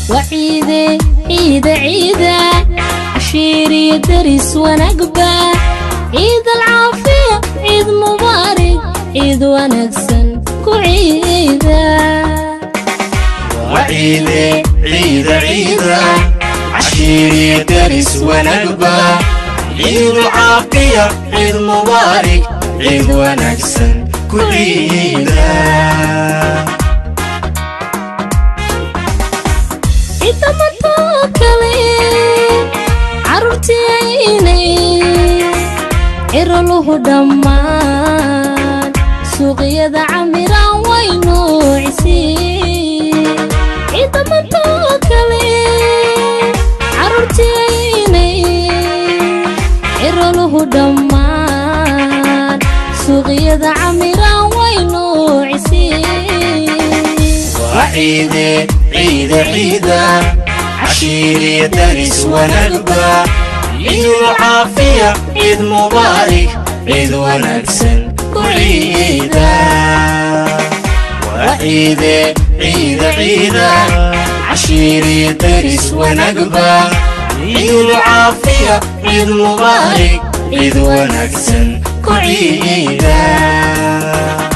وعيدة عيدة عيدة عشيري درس ونقبة عيد العافية عيد مبارك عيد ونكسن كعيدة وعيدة عيدة عيدة عشيري درس ونقبة عيد العافية عيد مبارك عيد ونكسن كعيدة inta markoo kale carruurtiyaynay ciroluhu dhammaan suuqyada camiraan way nuuciseen inta markoo kale carruurtiyaynay ciroluhu dhammaan suuqyada camiraan way nuuciseen وعيدة عيدة عيدة عشيري درس ونقبة عيد العافية عيد مبارك عيد ونكسن كعيدة وعيدة عيدة عيدة عشيري درس ونقبة عيد العافية عيد مبارك عيد ونكسن كعيدة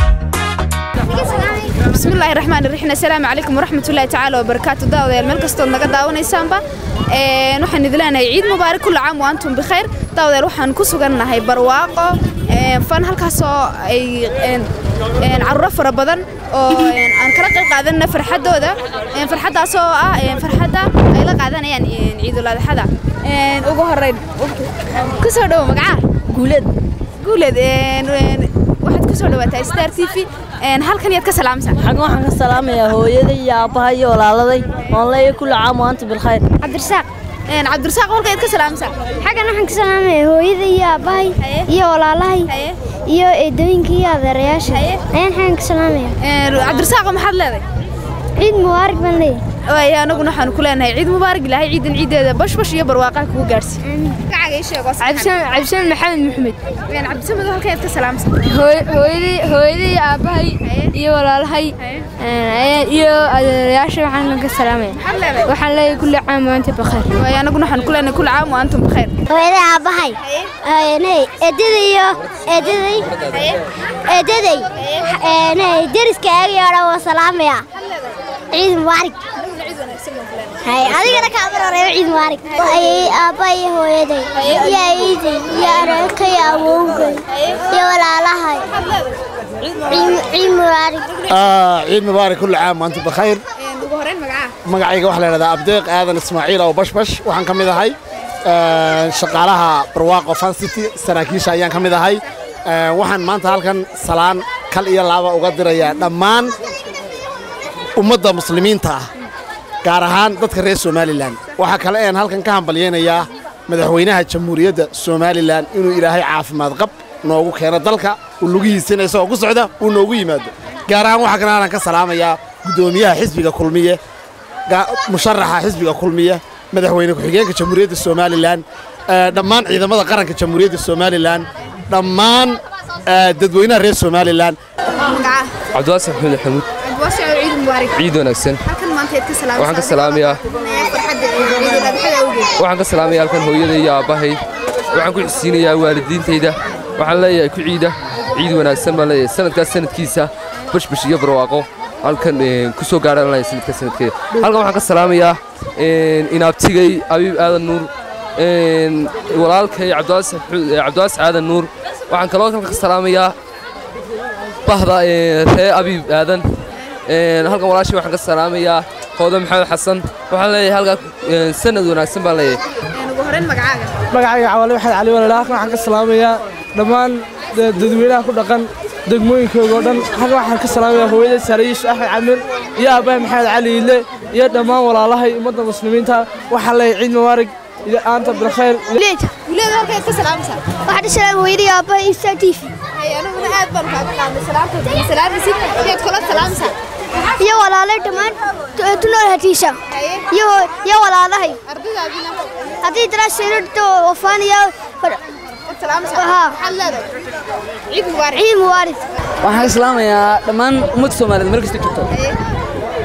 بسم الله الرحمن الرحيم السلام عليكم ورحمة الله تعالى وبركاته داوديال meel kastoo naga daawanaysaanba een waxaan idin leenahay ciid mubaarak kullu caam wa antum bikhair daawadeel waxaan ku sugannahay barwaaqo een fan halkaas oo ay een een carruuro fara badan oo een aan kala qayb qaadanna farxadooda een farxadaas oo ah een farxadda ay la qaadanayaan een ciidul adxada een ugu horeyn ku soo dhawo magaca guuleed guuleed een een waxaad ku soo dhawaataa star t v een halkan yaad ka salaamsan xagga waxaan ka salaamayaa hooyaday iyo aabbahay iyo walaaladay oon leeyahay kulli caam wa anta bilkhayr cabdirasaaq een cabdirasaaq halka yaad ka salaamsan xaggan waxaan ka salaamaya hooyada iyo aabbahay Haye. iyo walaalahay Haye. iyo eedooyinka iyo adeerayaasha Haye. ayaan xaggan ka salaamaya een cabdirasaaq maxaad leedahay ciid mubaarak baan leeyahay waay anaguna waxaan ku leenahay ciid mubaarak ilaahay ciidan ciideeda bashbash iyo barwaaqaha kugu gaarsi magacaaga ii sheeg oo saxan. cabdishaan maxamed maxamed een cabdisamed halka yaad ka salaamsan hooyadii hooyadii aabbahay iyo walaalahay iyo adeerayaasha waxaan ka salaamaya maxaad leedahay waxaan leeyahay kulli caam waanta bakhair waay anaguna waxaan ku leenahay kulli caam wa antum bikhair hooyada aabbahay nay eedaday iyo eedaday eedaday nay deriska aagay oo dhan waa salaamaya ciid mubaarak hay adigana kaa baroreeyo ciid mubaarak ayay aabbahay iyo hooyaday iyo ayiday iyo areerka iyo awowgay iyo walaalahay ciid mubaarak آه عيد مبارك كل عام وانتم بخير een ugu horeyn magaca magacayga waxaa la yidhahdaa abdeeq aadan ismaaciil oo bashbash waxaan ka mid ahay ee, shaqaalaha barwaaqo fan city saraakiisha ayaan ka mid ahay Ee, waxaan maanta halkan salaan kal iyo laaba uga dirayaa dhammaan ummadda muslimiinta ah gaar ahaan dadka reer somalilan waxaa kale een halkan ka hambalyaynayaa madaxweynaha jamhuuriyadda somalilan inuu ilaahay caafimaad qab noogu keeno dalka uu lugihiisina isagoo ku socda uu noogu yimaado gaar ahaan waxaa kale aanan ka salaamayaa guddoomiyaha xisbiga kulmiye ga- musharaxa xisbiga kulmiye madaxweyne ku-xigeenka jamhuuriyadda somalilan ee, dhammaan ciidamada qaranka jamhuuriyadda somalilan dhammaan ee, dadweynaha reer somalilan magaca cabdiwaasif maxamed xamuud cabdiwaasha ciid mubaarak ciid wanaagsan halkan maanta yaad ka salaamsan waxaan ka salaamayaa farxadda ciidul adxada awgeed waxaan ka salaamayaa halkan hooyaday iyo aabbahay waxaan ku xisiinayaa waalidiintayda waxaan leeyahay ku ciida ciid wanaagsan baan leeyahay sanadkaas sanadkiisa bashbash iyo barwaaqo halkan een, ku soo gaadhaan leeyahay sanadkaas sanadkeeda halkan waxaan ka salaamayaa een, inaabtigay abiib aadan nuur een, walaalkay cabdiwaasif xu- eh, cabdiwaasif aadan nuur waxaan kaloo halkan ka salaamayaa bahda ee, ree abiib aadan Een, halkan walaashii waxaan ka salaamayaa hooda maxamed xasan waxaan leeyahay halkaa een, sanad wanaagsan baan leeyahay een ugu horeyn magacaaga magacayga cawaale waxaad cali walaal halkan waxaan ka salaamayaa dhammaan da- dadweynaha ku dhaqan degmooyinkooga oo dhan halkan waxaan ka salaamayaa hooyada sarayiish axmed camir iyo aabbahay maxamed cali ile iyo dhammaan walaalahay ummadda muslimiinta waxaan leeyahay ciid mubaarak iyo aanta bilkhayr guleed guleed halka yaad ka salaamsan waxaan ka salaamay hooyada iyo aabbahay iyo star t v hay anaguna aad baan kaaga qaadnay salaamta salaamisi yaad kula salaamsan iyo walaalay dhammaan tunool hatiisha Haye. iyo iyo walaalahay ardaydaadina haddii daraasheedo wafaan iyo waad salaamsan Haa. maxaad leedahay ciid mubaarak ciid mubaarak waxaan ka salaamayaa dhammaan ummadda soomaaliyeed meel kasta joogto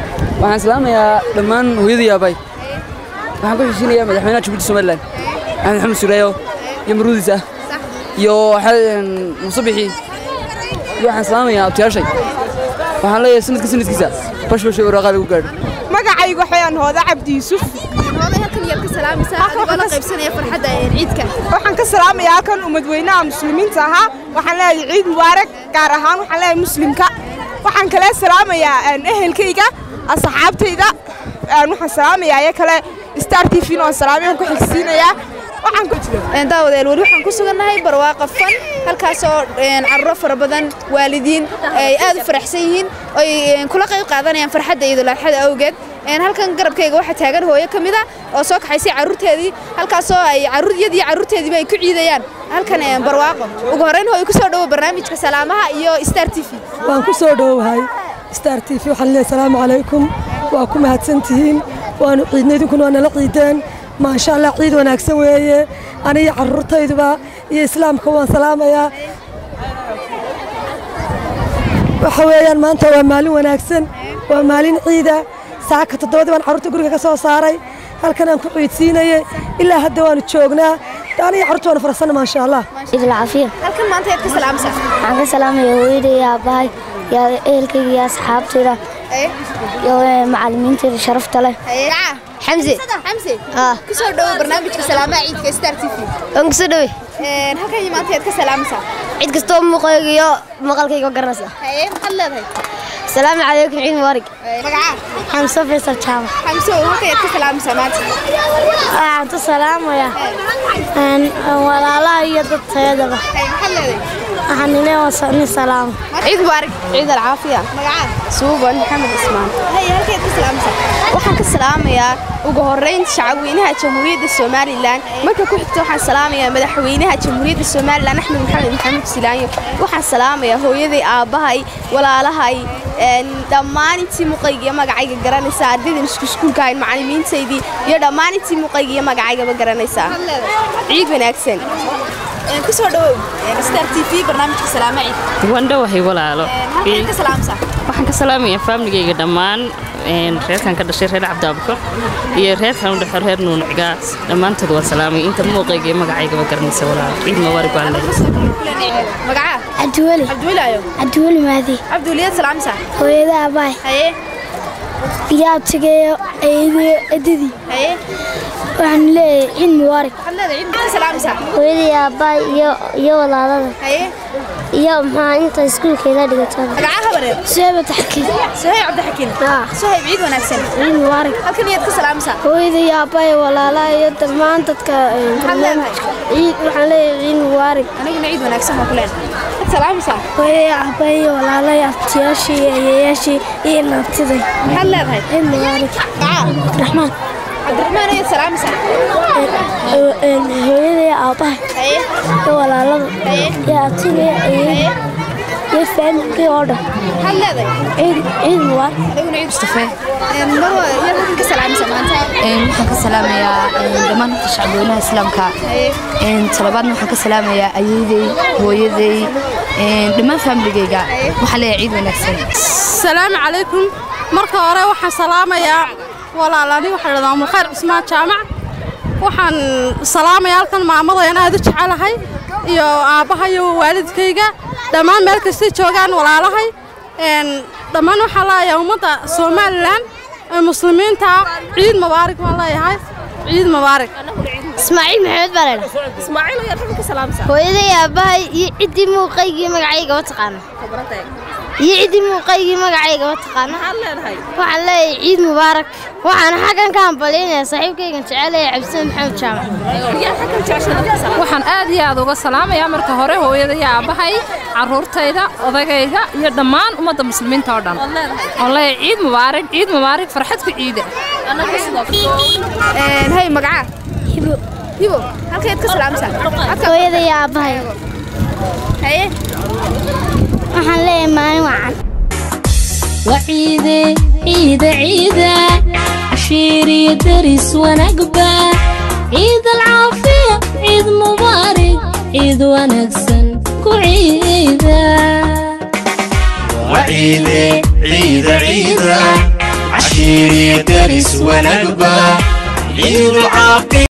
waxaan salaamayaa dhammaan hooyadii aabay waxaan ku xishinayaa madaxweynaha jabuuti somalilan axmed maxamed sureeyo iyo maruudis ah iyo musabixii iyo waxaan salaamayaa abtiyaashay waxaan leeyahay sanadka sanadkiisa bashbash iyo waraaqaa lagu gaadho magacaygu waxayaan hooda cabdi yuusuf waxaan ka salaamayaa halkan ummadweynaha muslimiinta ahaa waxaan leeyahay ciid mubaarak gaar ahaan waxaan leeyahay muslimka waxaan kale salaamayaa ehelkayga asxaabtayda waxaan salaamayaa iyo kale star t v oo salaamyaan ku xigsiinayaa daawadeel weli waxaan ku sugannahay barwaaqa fan halkaasoo carruuro fara badan waalidiin ay aad u faraxsan yihiin oy kula qayb qaadanayaan farxadda iyo dulaaxada awgeed halkan garabkayga waxaa taagan hooyo ka mid a oo soo kaxaysay carruurteedii halkaasoo ay carruuryadii carruurteediiba ay ku ciidayaan halkan barwaaqo ugu horrayn hooyo ku soo dhowo barnaamijka salaamaha iyo star t v waan ku soo dhowowahay star t v waxaan leeyahay salaamu calaykum waa ku mahadsantihiin waanu ciidnay idinkuna waa nala ciideen maasha allah ciid wanaagsan weeye aniga carruurtayduba iyo islaamka waan salaamayaa waxa weeyaan maanta waa maalin wanaagsan waa maalin ciida saaka toddobadii baan carruurta guriga ka soo saaray halkan aan ku ciidsiinayey ilaa hadda waanu joognaa aniga carruurta waanu faraxsanna maasha allah idilcafiya halkan maanta yaad ka salaamaysaa waxaan ka salaamaya hooyaday iyo aabbahay iyo ehelkayga iyo asxaabtayda iyo macallimiintayda sharafta leh xamse xamse ku soo dhowo barnaamijka salaamaha ciidka star t v waan ku soo dhowey halkan iyo maanta yaad ka salaamaysaa cid kastoo muuqayga iyo maqalkayga garanaysa haye maxaad leedahay السلام عليكم عيد مبارك magaca حمزة فيصل جامع xamse halkan yaad ka salaamaysaa maanta waxaan salaamaya walaalaha iyo dadteedaba maxaad leedahay waxaan inay wasani salaam ciid mubaarak ciid alcaafiya magaca suuban maxamed ismaan haye halkan yaad ka salaamaysaa waxaan ka salaamayaa ugu horrayn shacabweynaha jamhuuriyadda somalilan marka ku xigta waxaan salaamayaa madaxweynaha jamhuuriyadda somalilan axmed maxamed maxamed silaanyo waxaan salaamayaa hooyaday aabbahay walaalahay dhammaan intii muqayga iyo magacayga garanaysaa ardaydan isku iskuulka ahayn macallimiintaydii iyo dhammaan intii muqayga iyo magacaygaba garanaysaa ciid wanaagsan ku soo dhawow star t v barnaamijka salaama ciid wandhowahay walaalo halkan ka salaamsaa waxaan ka salaamayaa faamligayga dhammaan reerkan ka dhashay reer cabdiabukar iyo reerkan u dhexo reer nuunucgaas dhammaantood waa salaamay inta muuqayga iyo magacaygaba garanaysa walaalo ciid mubaarak waan leeyahay magaca cabdiweli cabdiweli ayo cabdiweli maadi cabdiweli yaad salaamsaa hooyada abaay haye iyo abtigeeyo eedayo edadii haye waxaan leeyahay ciid mubaarak waxaad leedahay ciid maxaad salaamaysaa hooyadii aabbaay iyo iyo walaalada haye iyo maxaa inta iskuulkeeda dhigatada magaca habareer suhayb abdixakiin suhayb cabdixakiin suhayb ciid wanaagsan ciid mubaarak halkan yaad ka salaamaysaa hooyadii aabbaay walaalaha iyo dhammaan dadka maxaad leedahay ciid waxaan leeyahay ciid mubaarak aniguna ciid wanaagsan baan ku leenahay waxaad salaamaysaa hooyadii aabbaay iyo walaalahay abtiyaashii iyo ayeeyaashii iyo naabtiday maxaad leedahay ciid mubaarak cabdiraxmaan cabdiraxmaan ayaad salaamaysaa hooyadii aabbahay haye iyo walaalada iyo abtiga iyo iyo faamilkii oo dhan maxaad leedahay ciid ciid mubaarak aniguna ciid mustafe marwa yaad halkan ka salaamaysaa maanta waxaan ka salaamayaa dhammaan horta shacabweynaha islaamka talabaadna waxaan ka salaamayaa ayeydey hooyaday dhammaan faamiligayga waxaan leeyahay ciid wanaagsan asalaamu calaykum marka hore waxaan salaamayaa walaalani waxaa dhahdaa umulkhayr cusmaan jaamac waxaan salaamayaa halkan maamadayan aad u jecelahay iyo aabbaha iyo waalidkayga dhammaan meel kastay joogaan walaalahay dhammaan waxaan leeyahay ummadda somalilan ee muslimiinta ciid mubaarak baan leeyahay ciid mubaarak ismaaciil maxamed baa leedha ismaaciil ayaad halkan ka salaamaysaa hooyaday aabbahay iyo ciddii muuqaygii magacaygaba taqaana iyo ciddii muuqaygii magacaygaba taqaana waxaan leeyahay ciid mubaarak waxaan xaggan ka hambalyaynayaa saaxiibkaygan jecelaya cabdisaan maxamed jaamac waxaan aad iyo aad uga salaamayaa marka hore hooyada iyo aabbahay carruurtayda odagayga iyo dhammaan ummadda muslimiinta oo dhan oo leeyahay ciid mubaarak ciid mubaarak farxad ku ciida hay magaca hibo hibo halkaad ka salaamaysaa hooyada iyo aabbahay haye waxaan leeyahay maalin wacan وعيدة عيدة عيدة عشيري درس ونقبة عيد العافية عيد مبارك عيد ونكسن كعيدة وعيدة عيدة عيدة عشيري درس ونقبة عيد العافية